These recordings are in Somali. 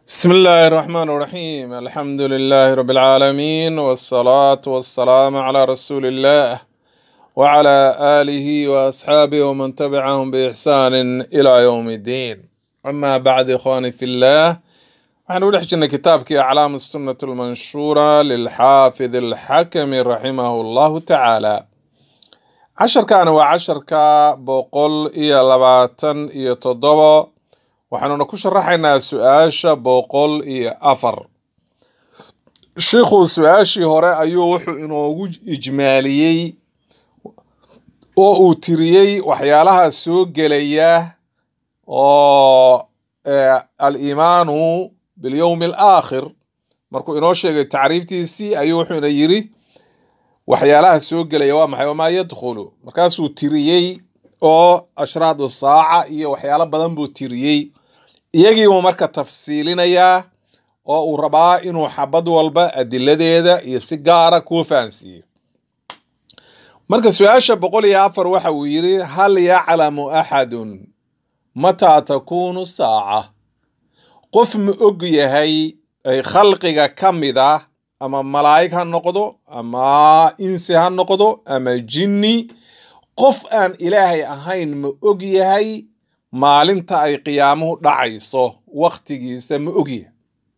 بسم الله الرحمن الرحيم الحمد لله رب العالمين والصلاة والسلام على رسول الله وعلى آله وأصحابه ومن تبعهم بإحسان إلى يوم الدين أما بعد إخواني في الله waxaan u dhex jirnay kitaabkii aclaam sunnat lmanshuura lilxaafid alxakami raximahu llahu tacaala casharkaani waa casharka boqol iyo labaatan iyo toddobo waxaanuna ku sharaxaynaa su-aasha boqol iyo afar shiikhuu su-aashii hore ayuu wuxuu inoogu ijmaaliyey oo uu tiriyey waxyaalaha soo gelaya oo aliimaanu bilyowmi alaakhir markuu inoo sheegay tacriiftiisii ayuu wuxuuna yiri waxyaalaha soo gelaya waa maxay wamaa yadkhulu markaasuu tiriyey oo ashraadu saaca iyo waxyaalo badan buu tiriyey iyagiibuu marka tafsiilinayaa oo uu rabaa inuu xabad walba adiladeeda iyo si gaara kuu fahansiiyo marka su-aasha boqol iyo afar waxa uu yidhi hal yaclamu axadun mataa takuunu saaca qof ma og yahay ay khalqiga ka mid ah ama malaa'ig ha noqdo ama insi ha noqdo ama jinni qof aan ilaahay ahayn ma og yahay maalinta ay qiyaamuhu dhacayso wakhtigiisa ma og yahay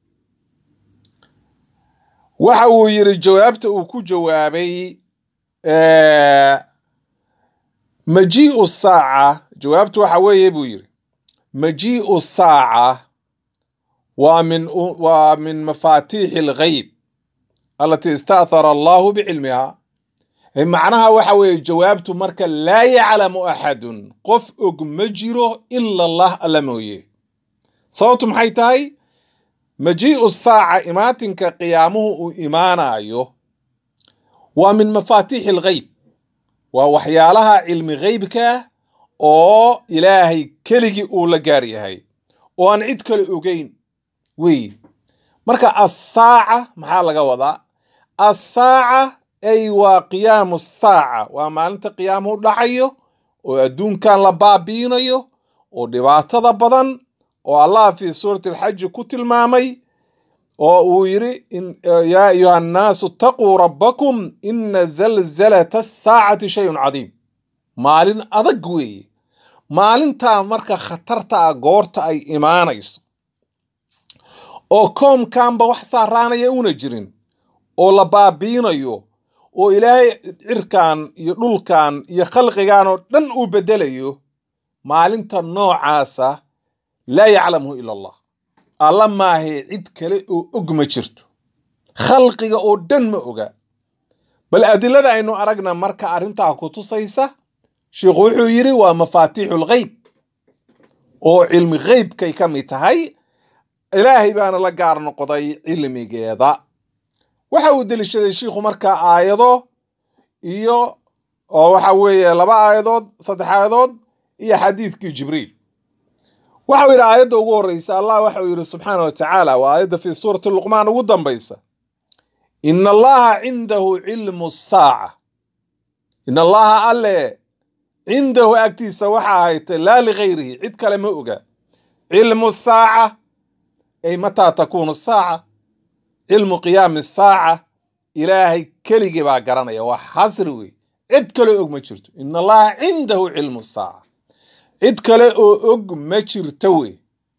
waxa uu yidhi jawaabta uu ku jawaabay majii'u saaca jawaabtu waxa weeye buu yidhi majii'u saaca waa min waa min mafaatiixi alghayb alatii ista'thara allahu bicilmiha macnaha waxa weeye jawaabtu marka laa yaclamu axadun qof og ma jiro ila allah alla mooye sababtu maxay tahay majii'u saaca imaatinka qiyaamuhu uu imaanayo waa min mafaatiixi alghayb waa waxyaalaha cilmi ghaybka oo ilaahay keligii uu la gaar yahay oo aan cid kale ogeyn wey marka assaaca maxaa laga wadaa assaaca ay waa qiyaamu saaca waa maalinta qiyaamuhu dhacayo oo adduunkan la baabiinayo oo dhibaatada badan oo allah fii suurati alxaji ku tilmaamay oo uu yidhi yaa ayuha annaasu taquu rabbakum ina zalzalata asaacati shayun cadiim maalin adag weeye maalintaa marka khatarta ah goorta ay imaanayso oo koomkanba wax saaraanaya una jirin oo la baabiinayo oo ilaahay cirkan iyo dhulkan iyo khalqigan oo dhan uu bedelayo maalinta noocaasa laa yaclamhu ila allah alla maahe cid kale oo og ma jirto khalqiga oo dhan ma oga bal adilada aynu aragna marka arrintaa ku tusaysa sheikhu wuxuu yidhi waa mafaatiixu lghayb oo cilmi ghaybkay ka mid tahay ilaahay baana la gaar noqday cilmigeeda waxa uu deliishaday shiikhu markaa aayado iyo oo waxa weeye laba aayadood saddex aayadood iyo xadiidkii jibriil waxau yidhi aayadda ugu horreysa allah waxau yidhi subxaana wa tacaala waa aayadda fii suurati luqmaan ugu dambaysa ina allaha cindahu cilmu saaca ina allaha alle cindahu agtiisa waxa ahaytay laa ligayrihi cid kale ma oga cilmu saaca ay mataa takuunu saaca cilmu qiyaami saaca ilaahay keligii baa garanaya waa xasri wey cid kale og ma jirto ina allaha cindahu cilmu saaca cid kale oo og ma jirto wey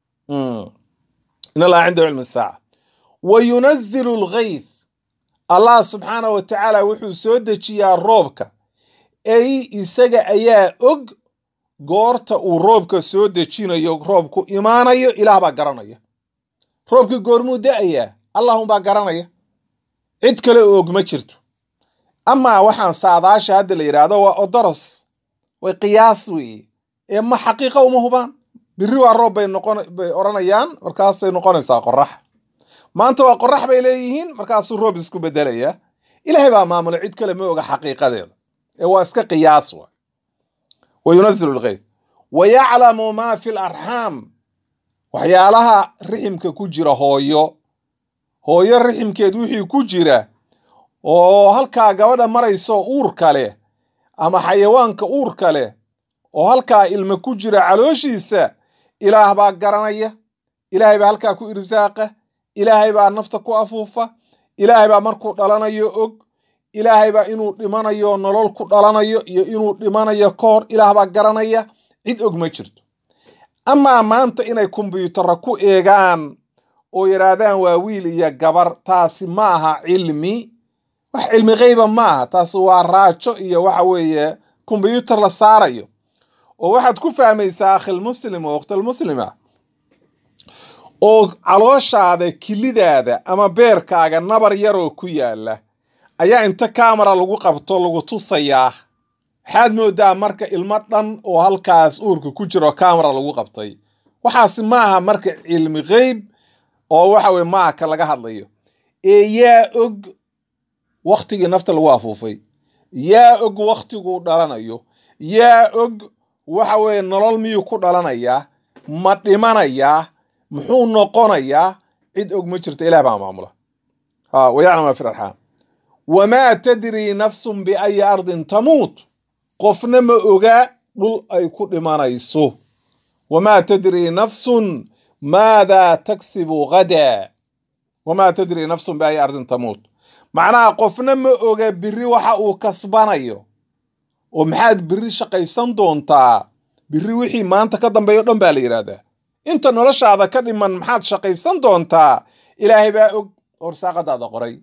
in allaha cindahu cilmu saaca wa yunazilu lghayth allah subxaana wa tacaala wuxuu soo dejiyaa roobka ay isaga ayaa og goorta uu roobka soo dejinayo roobku imaanayo ilaah baa garanaya roobkii goormuu da-ayaa allahunbaa garanaya cid kale oo og ma jirto amaa waxaan saadaasha hadda la yidhaahdo waa odoros way qiyaas weeye ee ma xaqiiqa uma hubaan biri waa roob bay noqon bay odhanayaan markaasay noqonaysaa qorax maanta waa qorax bay leeyihiin markaasuu roob isku bedelaya ilaahay baa maamula cid kale ma oga xaqiiqadeeda ee waa iska qiyaas wa wa yunazilu lghayth wa yaclamu maa fi larxaam waxyaalaha riximka ku jira hooyo hooyo riximkeed wixii ku jira oo halkaa gabadha marayso uurka leh ama xayawaanka uurka leh oo halkaa ilma ku jira calooshiisa ilaah baa garanaya ilaahay baa halkaa ku irsaaqa ilaahay baa nafta ku afuufa ilaahay baa markuu dhalanayo og ilaahay baa inuu dhimanayo nolol ku dhalanayo iyo inuu dhimanayo ka hor ilaah baa garanaya cid og ma jirto amaa maanta inay kombyuutarra ku eegaan oo yidhaahdaan waa wiil iyo gabar taasi ma aha cilmi wax cilmi keyba ma aha taasi waa raajo iyo waxa weeye kombyuutar la saarayo oo waxaad ku fahmaysaa akhilmuslim oo waqtilmuslima oo calooshaada kilidaada ama beerkaaga nabar yaroo ku yaala ayaa inta kamera lagu qabto lagu tusayaa waxaad moodaa marka ilmo dhan oo halkaas uurka ku jiro kamera lagu qabtay waxaasi ma aha marka cilmi keyb oo waxa weye maaha ka laga hadlayo ee yaa og waktigii nafta lagu afuufay yaa og waktiguu dhalanayo yaa og waxa weeye nolol miyuu ku dhalanayaa ma dhimanayaa muxuu noqonayaa cid og ma jirto ilaah baa maamula ha wayaclam ma fi arxaam wamaa tadrii nafsun biayi ardin tamuut qofna ma oga dhul ay ku dhimanayso wamaa tadrii nafsun maadaa taksibu ghadaa wamaa tadrii nafsun biayi ardin tamuut macnaha qofna ma oga biri waxa uu kasbanayo oo maxaad biri shaqaysan doontaa biri wixii maanta ka dambeeyo o dhan baa la yidhaahdaa inta noloshaada ka dhiman maxaad shaqaysan doontaa ilaahay baa og horsaaqadaada qoray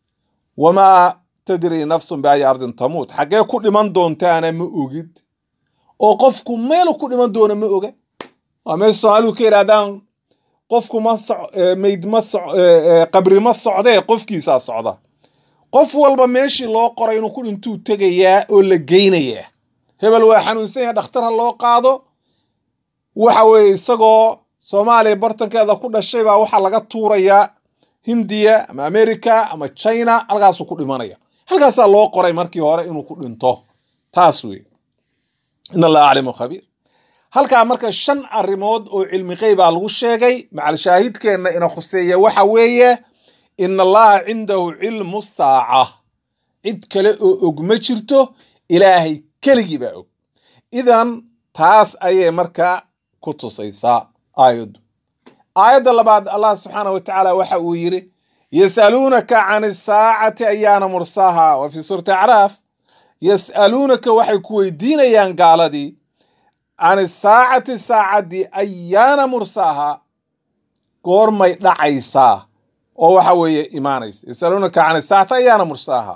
wamaa tadrii nafsun biayi ardin tamuut xaggee ku dhiman doontaana ma ogid oo qofku meelu ku dhiman doono ma oga waa meesha soomaalidu ka yidhahdaan qofku ma mayd ma qabri ma socdee qofkiisaa socda qof walba meeshii loo qoray inuu ku dhintuu tegayaa oo la geynayaa hebel waa xanuunsan yahay dhakhtar ha loo qaado waxa weeye isagoo soomaaliya bartankeeda ku dhashay baa waxaa laga tuurayaa hindiya ama america ama china halkaasuu ku dhimanaya halkaasaa loo qoray markii hore inuu ku dhinto taas wey in allah aclimu khabiir halkaa marka shan arrimood oo cilmi qeybaa lagu sheegay macal shaahidkeenna ina khuseeya waxa weeye ina allaha cindahu cilmu saaca cid kale oo og ma jirto ilaahay keligii baa og idan taas ayay marka ku tusaysaa aayaddu aayadda labaad allah subxaanah wa tacaala waxa uu yidhi yas'aluunaka can isaacati ayaana mursaaha wa fii suurati acraaf yas'aluunaka waxay ku weydiinayaan gaaladii can isaacati saacaddii ayaana mursaaha goormay dhacaysaa oo waxa weeye imaanaysa yasaluunaka can isaacati ayaana mursaaha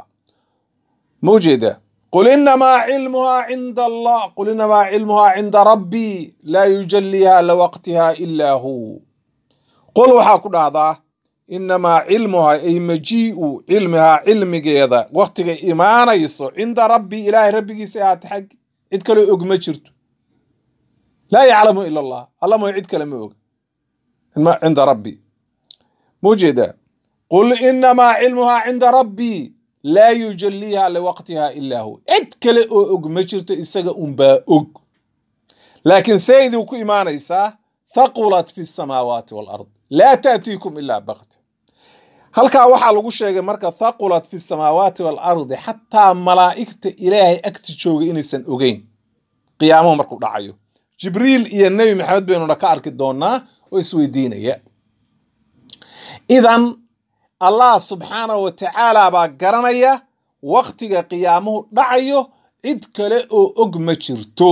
ma ujeeda qul inamaa cilmuhaa cinda allah qul inamaa cilmuhaa cinda rabbii laa yujaliiha liwaqtiha ilaa hu qul waxaa ku dhahdaa inamaa cilmuhaa ay majii'u cilmihaa cilmigeeda waktiga imaanayso cinda rabbii ilaahay rabbigiisa ahaata xaggi cid kaloo og ma jirto laa yaclamu ila allah alla mooy cid kale ma og cinda rabbi ma ujeedaa qul inamaa cilmuhaa cinda rabbii laa yujaliiha liwaqtiha ilaa hu cid kale oo og ma jirto isaga unbaa og laakiin see idinku imaanaysaa thaqulat fi samaawaati walard laa taatiikum ilaa bakti halkaa waxaa lagu sheegay marka thaqulat fi samaawaati waalardi xataa malaa'igta ilaahay agti jooga inaysan ogeyn qiyaamuhu markuu dhacayo jibriil iyo nebi maxamed baynuna ka arki doonaa oo isweydiinaya idan allah subxaanahu wa tacaala baa garanaya waktiga qiyaamuhu dhacayo cid kale oo og ma jirto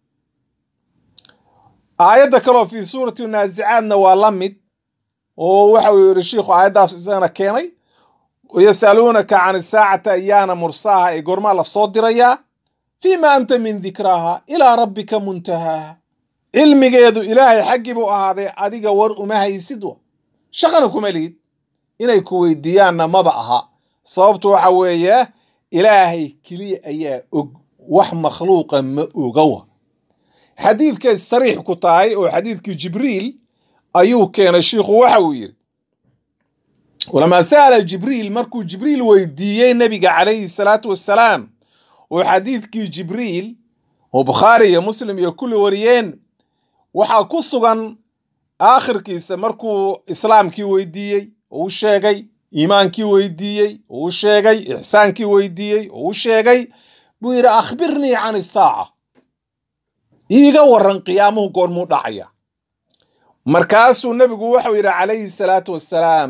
aayadda kaleo fii suurati naasicaadna waa la mid oo waxa uu yidhi shiikhu aayaddaas isagana keenay yasaluunaka can isaacati ayaana mursaaha ee goormaa la soo dirayaa fiima anta min dikraaha ilaa rabbika muntahaaha cilmigeedu ilaahay xaggii buu ahaaday adiga war uma haysid wa shaqana kuma lihid inay ku weydiiyaanna maba aha sababtu waxa weeye ilaahay keliya ayaa og wax makhluuqa ma ogawa xadiidkay sariix ku tahay oo xadiidkii jibriil ayuu keenay shiikhu waxa uu yidhi walamaa sa'ala jibriil markuu jibriil weydiiyey nebiga calayhi salaatu wassalaam oo xadiidkii jibriil oo bukhaari iyo muslim iyo kulli wariyeen waxaa ku sugan aakhirkiisa markuu islaamkii weydiiyey oo u sheegay iimaankii weydiiyey oo u sheegay ixsaankii weydiiyey oo u sheegay buu yidhi akhbirnii can isaaca iiga waran qiyaamuhu goormuu dhacaya markaasuu nebigu wuxuu yidhi calayhi salaatu wassalaam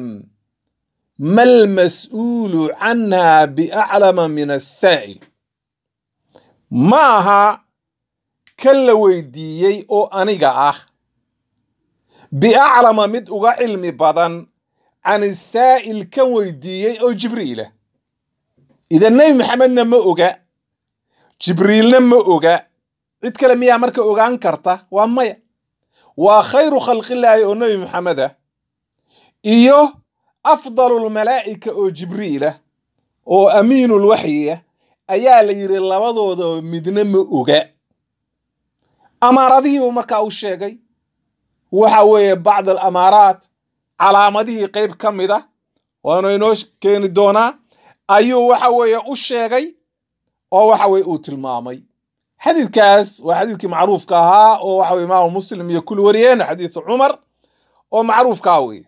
mal mas'uulu canha biaclama min assaa'il ma aha kan la weydiiyey oo aniga ah biaclama mid uga cilmi badan can isaa'il kan weydiiyey oo jibriilah idan nebi maxamedna ma oga jibriilna ma oga cid kale miyaa marka ogaan karta waa maya waa khayru khalqillaahi oo nebi maxamed ah iyo afdalulmalaa'ika oo jibriilah oo amiinulwaxyi ah ayaa la yidhi labadooda midna ma oga amaaradihiibuu markaa u sheegay waxa weeye bacd alamaaraat calaamadihii qayb ka mid a waanu inoo keeni doonaa ayuu waxa weeye u sheegay oo waxa weye uu tilmaamay xadiidkaas waa xadiidkii macruufka ahaa oo waxa weye imaamu muslim iyo kul wariyeen xadiidu cumar oo macruufkaa weye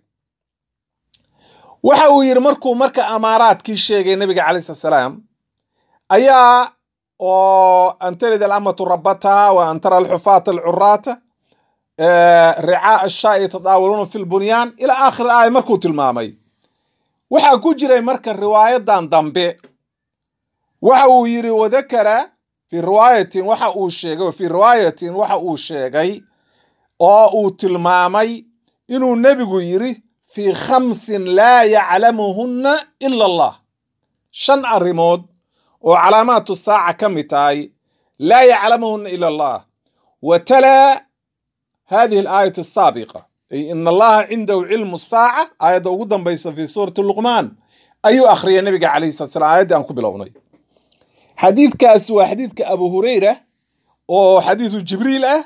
waxa uu yidhi markuu marka amaaraadkii sheegay nabiga calayh slat salaam ayaa oo an talid alamatu rabataha wa an tara alxufaata alcuraata ricaa ashaa'i yatadaawaluuna fi lbunyaan ilaa aakhir aaya markuu tilmaamay waxaa ku jiray marka riwaayadan dambe waxa uu yidhi wadakara fi riwaayatin waxa uu sheegay fi riwaayatin waxa uu sheegay oo uu tilmaamay inuu nebigu yidhi fii khamsin laa yaclamuhunna ila allah shan arrimood oo calaamaatu saaca ka mid tahay laa yaclamuhunna ila allah wa talaa hadihi alaayat asaabiqa ay ina allaha cindahu cilmu saaca aayadda ugu dambaysa fi suurati luqmaan ayuu akhriyay nabiga calayhi salat slam aayaddii aan ku bilownay xadiidkaas waa xadiidka abu hureyra oo xadiidu jibriil ah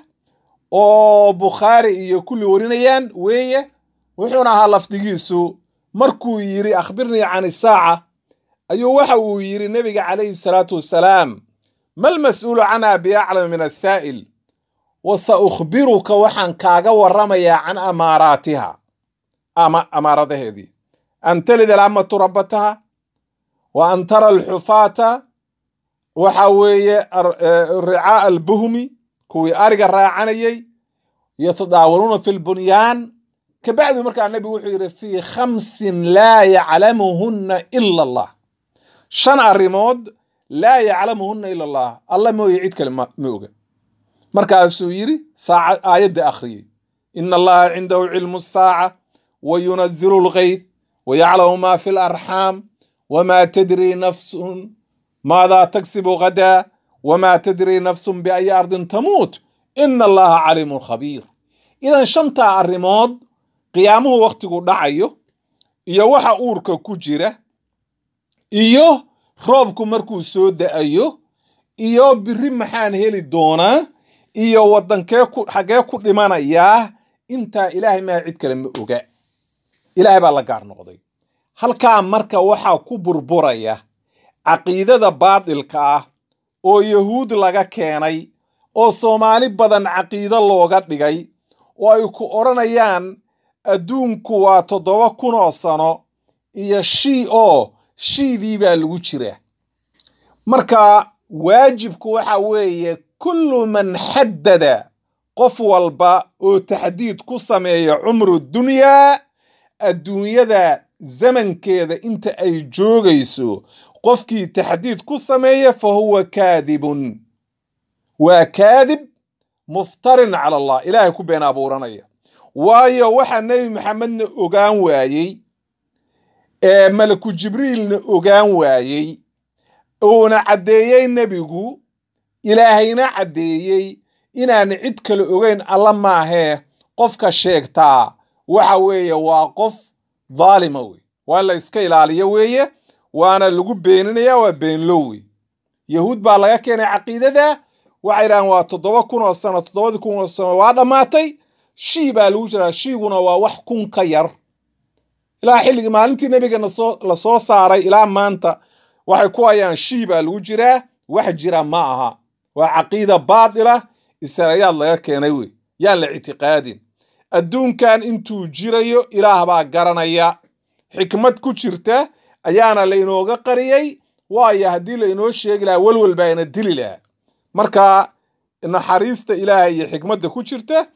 oo bukhaari iyo kulli warinayaan weeye wuxuuna ahaa lafdigiisu markuu yidhi akhbirnii can isaaca ayuu waxa uu yidhi nebiga calayhi salaatu wassalaam mal mas'uulu canha biaclama min asaa'il wa sa ukhbiruka waxaan kaaga warramayaa can amaaraatiha ama amaaradaheedii an talid alamatu rabbataha wa an tara alxufaata waxa weeye ricaa albuhmi kuwii ariga raacanayay yatadaawaluuna fi lbunyaan kabacdu markaa nebigu wuxuu yidhi fii khamsin laa yaclamuhunna ila allah shan arrimood laa yaclamuhunna ila allah alla mooye cid kale ma oga markaasuu yidhi saaca aayadda akhriyey ina allaha cindahu cilmu saaca wa yunazilu lgayth wa yaclamu ma fi larxaam wma tadri nafsun maadaa tagsibu ghadaa wma tadri nafsun biayi ardin tamuut ina allaha caliimun khabiir idan shantaa arrimood qiyaamuhu wakhtigu dhacayo iyo waxa uurka ku jira iyo roobku markuu soo da'ayo iyo biri maxaan heli doonaa iyo waddankee xaggee ku dhimanayaa intaa ilaahay maa cid kale ma oga ilaahay baa la gaar noqday halkaa marka waxaa ku burburaya caqiidada baadilka ah oo yahuud laga keenay oo soomaali badan caqiido looga dhigay oo ay ku odhanayaan adduunku waa toddoba kun oo sano iyo shii oo shiidii baa lagu jira marka waajibku waxa weeye kullu man xaddada qof walba oo taxdiid ku sameeya cumru dunyaa adduunyada zamankeeda inta ay joogayso qofkii taxdiid ku sameeya fa huwa kaadibun waa kaadib muftarin cala allah ilaahay ku been abuuranaya waayo waxaa nebi maxamedna ogaan waayey ee malaku jibriilna ogaan waayey uuna caddeeyey nebigu ilaahayna caddeeyey inaan cid kale ogeyn alla maahee qofka sheegtaa waxa weeye waa qof dhaalima wey waa la iska ilaaliyo weeye waana lagu beeninaya waa beenlow wey yahuud baa laga keenay caqiidada waxay idhahaan waa toddoba kun oo sano toddobadii kun oo sano waa dhammaatay shii baa lagu jiraa shiiguna waa wax kun ka yar ilaa xilligii maalintii nebiga la soo saaray ilaa maanta waxay ku hayaan shii baa lagu jiraa wax jira ma aha waa caqiida baatila israayaad laga keenay wey yaan la ictiqaadin adduunkan intuu jirayo ilaah baa garanaya xikmad ku jirta ayaana lainooga qariyey waayo haddii lainoo sheegi lahaa welwel baa ina dili lahaa marka naxariista ilaahay iyo xikmadda ku jirta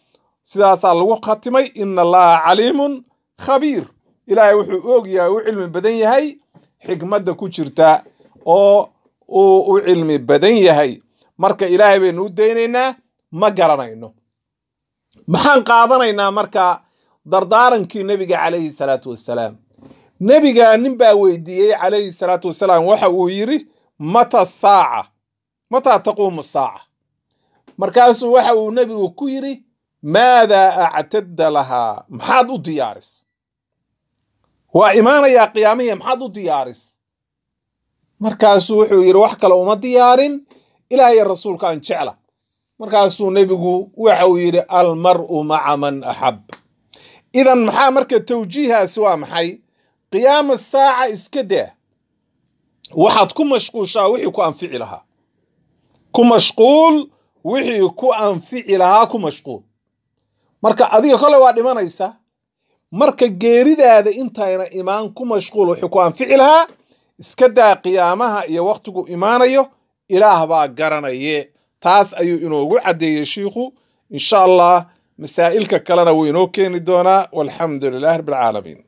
sidaasaa lagu khatimay ina allaha caliimun khabiir ilaahay wuxuu og yahay u cilmi badan yahay xikmadda ku jirta oo uu u cilmi badan yahay marka ilaahay baynu u daynaynaa ma garanayno maxaan qaadanaynaa marka dardaarankii nebiga calayhi salaatu wassalaam nebiga nin baa weydiiyey calayhi salaatu wassalaam waxa uu yidhi mata saaca mataa taquumu saaca markaasuu waxa uu nebigu ku yidhi maadaa actadda lahaa maxaad u diyaaris waa imaanayaa qiyaamihi maxaad u diyaaris markaasuu wuxuu yidhi wax kale uma diyaarin ilaahay rasuulka aan jecla markaasuu nebigu waxa uu yidhi almar'u maca man axab idan maxaa marka tawjiihaasi waa maxay qiyaama saaca iska daa waxaad ku mashquushaa wixii ku anfici lahaa ku mashquul wixii ku anfici lahaa ku mashquul marka adiga kole waa dhimanaysa marka geeridaada intayna imaan ku mashquul wixii ku anfici lahaa iska daa qiyaamaha iyo wakhtigu imaanayo ilaah baa garanaye taas ayuu inoogu caddeeyey shiikhu insha allah masaa'ilka kalena wuu inoo keeni doonaa walxamdu lilahi rabbi alcaalamiin